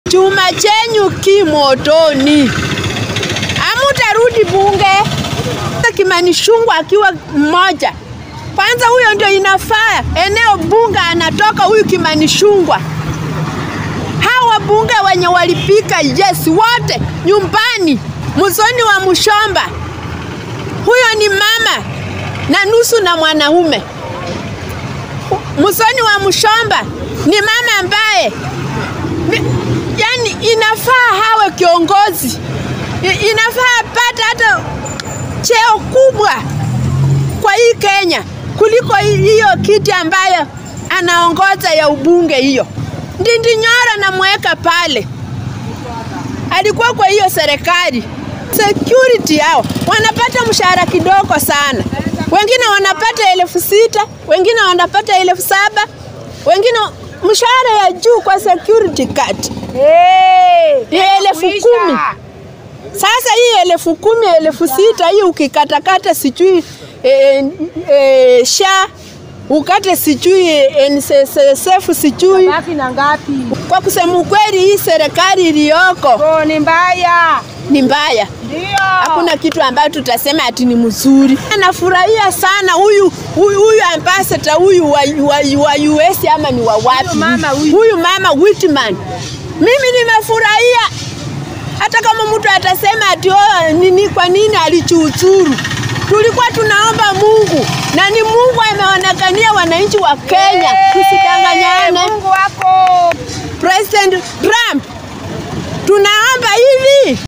chuma chenyu kimotoni, amutarudi bunge. Kimani Ichung'wah akiwa mmoja kwanza, huyo ndio inafaa eneo bunge anatoka huyu Kimani Ichung'wah. Hawa wabunge wenye walipika yes wote nyumbani, Musoni wa Mushomba, huyo ni mama na nusu na mwanaume. Musoni wa Mushomba ni mama ambaye yani inafaa hawe kiongozi, inafaa apate hata cheo kubwa kwa hii Kenya kuliko hiyo kiti ambayo anaongoza ya ubunge hiyo. Ndindi Nyoro namweka pale, alikuwa kwa hiyo serikali. Security hao wanapata mshahara kidogo sana, wengine wanapata elfu sita wengine wanapata elfu saba wengine mshahara ya juu kwa security card Hey, ni elfu kumi. Sasa hii elfu kumi elfu sita hii ukikatakata sijui e, e, sha ukate sijui NSSF sijui. Baki na ngapi? Kwa kusema ukweli, hii serikali iliyoko Oh, ni mbaya. ni mbaya. Ndio. Hakuna kitu ambayo tutasema ati ni mzuri. Nafurahia sana huyu huyu, huyu ambassador huyu wa, wa, wa US ama ni wa wapi? Huyu mama huyu. huyu mama Whitman, mimi nimefurahia. Hata kama mtu atasema ati oh, nini, kwa nini alichuuzuru, tulikuwa tunaomba Mungu na ni Mungu ameonekania wananchi wa Kenya, tusidanganyane. Mungu wako. President Trump, tunaomba hivi